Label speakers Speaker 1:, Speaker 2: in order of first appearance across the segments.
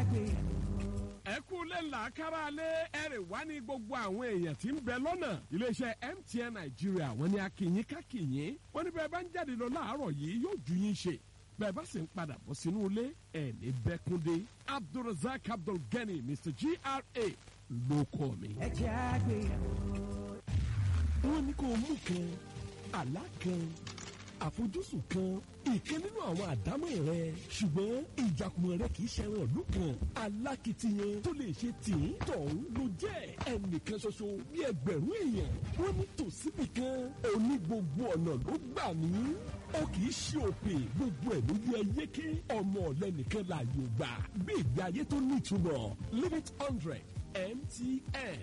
Speaker 1: ẹ kú lẹ́la kára lé ẹrẹ̀ wá ní gbogbo àwọn èèyàn tí ń bẹ lọ́nà iléeṣẹ́ MTN Nàìjíríà wọ́n ní akínyín kákínyín wọ́n ní bẹ́ẹ̀ bá ń jáde lọ láàárọ̀ yìí yóò ju yín ṣe bẹ́ẹ̀ bá sì ń padà bọ̀ sínú ilé ẹ̀ ní bẹ́kúndé Abdulrasaq Abdulgani Mr GRA ló kọ́ mi.
Speaker 2: ẹ jẹ́ àgbéyẹ̀wò.
Speaker 1: wọ́n ní kó mú kan àlá kan àfojúsùn kan ìkan nínú àwọn àdámọ̀ rẹ ṣùgbọ́n ìjàkùmọ̀ rẹ kì í ṣẹran ìlú kan alákìtiyan tó lè ṣe tìǹ tọ̀hún ló jẹ́ ẹnìkan ṣoṣo bí ẹgbẹ̀rún èèyàn wọ́n ní tòsíbì kan òní gbogbo ọ̀nà ló gbà mí ó kì í ṣe òpè gbogbo ẹ̀ ló yẹ yéké ọmọ ọ̀lẹ́nìkan láàyò gbà bí ìgbé ayé tó nítumọ̀ limit hundred MTN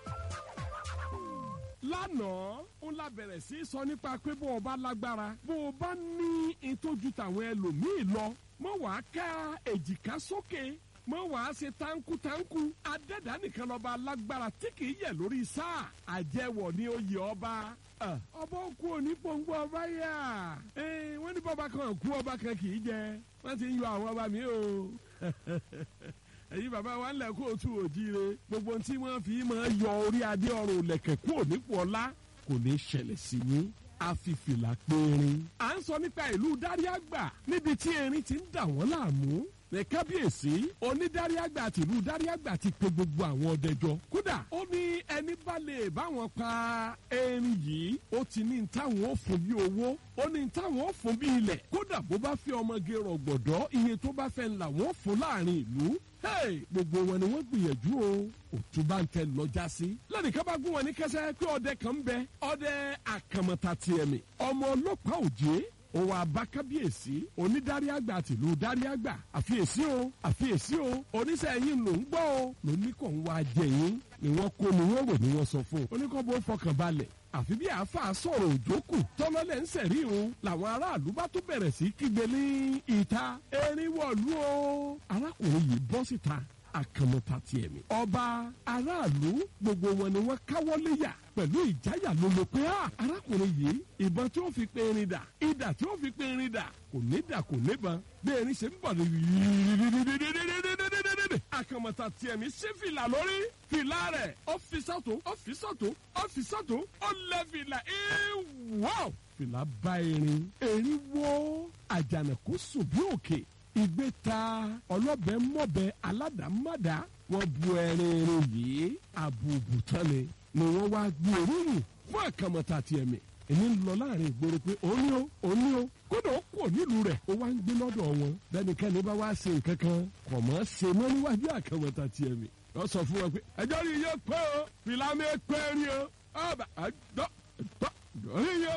Speaker 1: lánàá ó la bẹ̀rẹ̀ sí í sọ nípa pé bó o bá lágbára bó o bá ní ìtọ́jú tàwọn ẹlòmíì lọ mọ wàá ká èjìká sókè mọ wàá ṣe táǹkù-táǹkù adẹ́dá nìkan lọ́ba lágbára tí kì í yẹ lórí sáà àjẹwọ̀ ní oyè ọba ọba òkú òní pòǹgbò ọba yà wọ́n ní bọ́ba kan kú ọba kan kì í jẹ wọ́n ti ń yọ àwọn ọba mi o ẹ̀yin bàbá wa ń lẹ̀ kó o tú òjíire gbogbo ohun tí wọ́n fi máa yọ orí adé ọrùn lẹ̀kẹ̀ kúrò nípò ọlá kò ní ṣẹlẹ̀ sí yín àfìfìlà périn. à ń sọ nípa ìlú dáríàgbà níbi tí erin ti ń dà wọ́n láàmú ní kábíyèsí onídáríàgbà tìlú dáríàgbà ti pe gbogbo àwọn ọdẹjọ kódà ó ní ẹni bá lè báwọn pa erin yìí ó ti ní táwọn ó fún bí owó ó ní táwọn ó fún bí ilẹ̀ kódà bó bá fi ọmọge rọ̀gbọ̀dọ̀ iye tó bá fẹ́ ńlá wọ́n fún láàrin ìlú gbogbo wọn ni wọ́n gbìyànjú o òtúbà ń tẹ lọ́jà sí. lẹ́nìkan bá gún wọn ní kẹsẹ́ pé ọdẹ kan ń bẹ ọdẹ àkàmọ̀tà tiẹ̀ mi ọmọ ọlọ́pàá òjé òwò àbákábíyèsí onídàrí àgbà tìlú dárí àgbà àfiyèsí o àfiyèsí o oníṣẹ́ yín ló ń gbọ́ o lóní kò ń wá jẹ yín ni wọ́n kó ni wọ́n rò ni wọ́n sọ fún un oníkọ́ bó fọkàn balẹ̀ àfi bí àáfàá sọ̀rọ̀ òjókù tọ́lọ́lẹ̀ ń sẹ̀rí òun làwọn aráàlú bá tó bẹ̀rẹ̀ sí kígbe ní ìta erin wọ̀lú o arákùnrin yìí bọ́ síta àkànmọ́ta tiẹ̀ mi. ọba aráàlú gbogbo wọn ni wọ́n káwọ́ léyà pẹ̀lú ìjáyà ló ló pé á arákùnrin yìí ìbọn tí ó fi pe erin dà idà tí ó fi pe erin dà kò ní dà kò níbọn bí erin ṣe ń bọ̀ ní àkànmọ́ta tiẹ̀ mi ṣé fìlà lórí fìlà rẹ̀ ọ́fíìsàtò ọ́fíìsàtò ọ́fíìsàtò ó lẹ́ fìlà ìwọ́ fìlà bá erin erin wọ́ àjànàkú sùn bí òkè ìgbé ta ọlọ́bẹ mọ́bẹ aládàmádà wọ́n bu ẹrin erin yìí àbùbù tán ni ni wọ́n wá gbé oríyìn fún àkàmọ́ta tiẹ̀ mi èmi ń lọ láàrin ìgboro pé òun ni ó òun ni ó kódà ó kò nílùú rẹ̀ ó wá ń gbé lọ́dọ̀ wọn bẹ́nikẹ́ni bá wá ṣe nǹkan kan kò mọ́ ṣe mọ́ níwájú àkàmọ́ta tiẹ̀ mi wọ́n sọ fún wọn pé ẹjọ́ rí iye pé o fìlà mi pé rí o ọba àjọ ìtọ́ ìdọ́rí yẹ.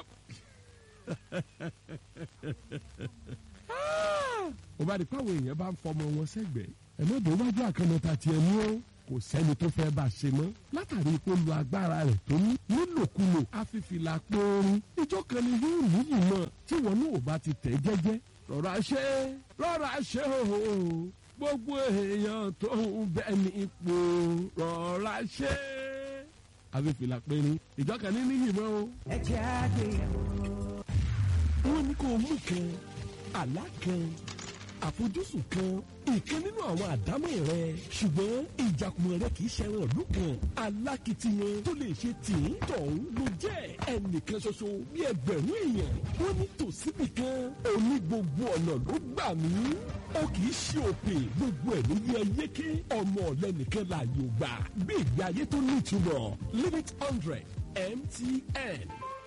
Speaker 1: ó bá di pàwọn èèyàn bá ń fọmọ wọn sẹ́gbẹ̀ẹ́ ẹ̀mọ́dé wájú àkàmọ́ta tiẹ̀ mú o kò sẹ́ni tó fẹ́ bá a ṣe mọ́ látàrí pé lu agbára rẹ̀ tó ní nílòkulò afífìlà pọ́ọ́rún ìjọ kan ni yóò níyì mọ́ tí wọn náà ò bá ti tẹ̀ jẹ́jẹ́ rọra ṣe rọra ṣe o gbogbo èèyàn tó ń bẹ ní ipò rọra ṣe afífìlà pọ́ọ́rún ìjọ kan ní níyì mọ́ o.
Speaker 2: ẹ jẹ́ àgbéyẹ̀wò.
Speaker 1: wọ́n ní kó mú kan àlá kan àfojúsùn kan ìkan nínú àwọn àdámọ̀ rẹ ṣùgbọ́n ìjàkùmọ̀ rẹ kì í ṣẹran ìlú kan alákìtiyan tó lè ṣe tìǹ tọ̀hún ló jẹ́ ẹnìkan ṣoṣo bí ẹgbẹ̀rún èèyàn wọ́n ní tòsíbì kan òní gbogbo ọ̀nà ló gbà mí ó kì í ṣe òpè gbogbo ẹ̀ ló yẹ yéké ọmọ ọ̀lẹ́nìkan láàyò gbà bí ìgbé ayé tó nítumọ̀ limit hundred MTN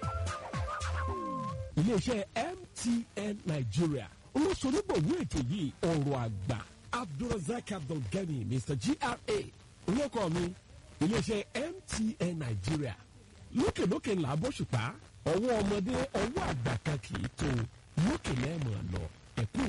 Speaker 1: iléeṣẹ́ MTN Nigeria olóṣonígbòwó ètò yìí ọ̀rọ̀ àgbà abdulrasaq abdulgani mr gra olóko mi iléeṣẹ́ mtn nàìjíríà lókèlókè ńlá bóṣùpá ọwọ́ ọmọdé ọwọ́ àgbà kan kì í tó lókè lẹ́ẹ̀mọ̀ lọ ẹ̀kú